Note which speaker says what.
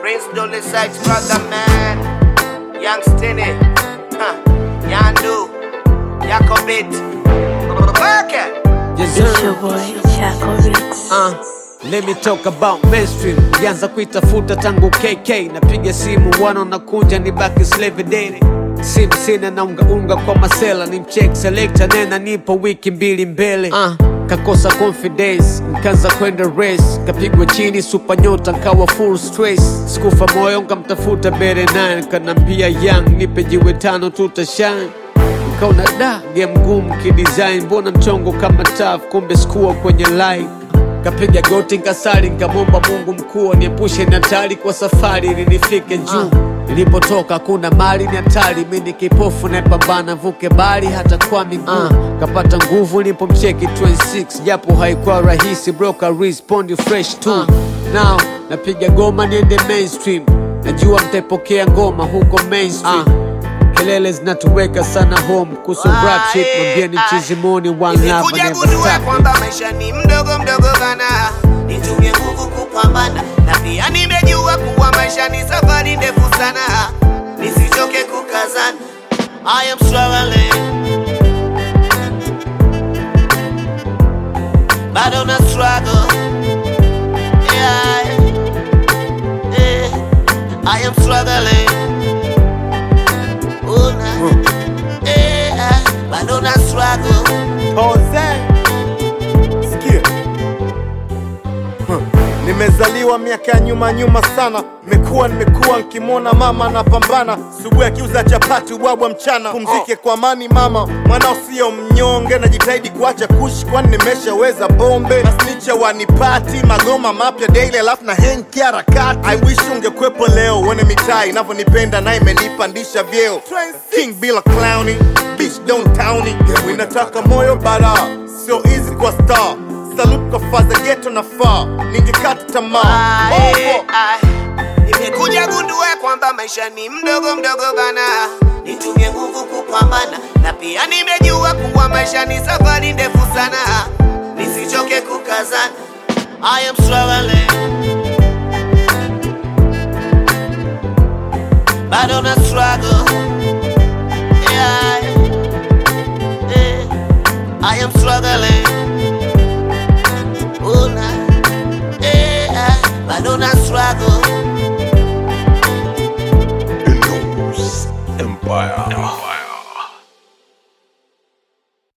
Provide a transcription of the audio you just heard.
Speaker 1: Prince Dolly Sykes, brother man. Young Stinny, huh. Yandu, Yakobit, Burka.
Speaker 2: Yes,
Speaker 3: It's
Speaker 2: sir.
Speaker 3: your boy, Chaco Ritz.
Speaker 2: Uh, let me talk about mainstream. Nilianza kuitafuta tangu KK, napiga simu wana nakunja ni baki slave daily. Simu sina na unga unga kwa masela, ni mcheck selector nena nipo wiki mbili mbele. Uh, kakosa confidence, nkaanza kwenda race, kapigwa chini super nyota nkawa full stress. Sikufa moyo nkamtafuta bere 9 kanambia young nipe jiwe tano tutashine Nikaona da game ngumu kidesign, mbona mchongo kama taf, kumbe sikuwa kwenye line. Kapiga goti nkasali, nkamwomba Mungu mkuu niepushe na hatari kwa safari ili nifike juu. Nilipotoka kuna mali ni hatari, mi ni kipofu napambana vuke bali hata kwa miguu. Uh, kapata nguvu nilipomcheki 26 japo haikuwa rahisi, broka respondi fresh tu. Now napiga goma niende mainstream, najua mtaipokea ngoma huko mainstream. Kelele zinatuweka sana home kuhusu rap shit, mwambieni mchizimoni one love
Speaker 1: Nimekuja
Speaker 2: never
Speaker 1: gundua
Speaker 2: stop.
Speaker 1: kwamba maisha ni mdogo mdogo bana, nitumie nguvu kupambana, na pia nimejua kuwa maisha ni safari ndefu sana, nisichoke kukazana. I am struggling, bado na struggle. Yeah, yeah. I am struggling. Oh, nah. yeah, bado na struggle.
Speaker 4: Jose, sikia Huh. Nimezaliwa miaka ya nyuma nyuma sana, nimekuwa nimekuwa nkimwona mama anapambana, subuhi akiuza chapati ubwabwa mchana. Pumzike kwa amani mama, mwanao sio mnyonge, najitahidi kuacha kushi, kwani nimeshaweza bombe na snicha wanipati magoma mapya daily, alafu na henki harakati. I wish ungekwepo leo, uone mitaa inavyonipenda na imenipandisha vyeo. King bila clowny, bitch don't towny, inataka moyo bara, sio easy kwa star Salute kwa faza geto na faa, ningekata tamaa.
Speaker 1: Ae,
Speaker 4: Opo.
Speaker 1: ae. Nimekuja gundua kwamba maisha ni mdogo mdogo bana, nitumie nguvu kupambana, na pia nimejua kuwa maisha ni safari ndefu sana, nisichoke kukazana. I am struggling, bado na struggle.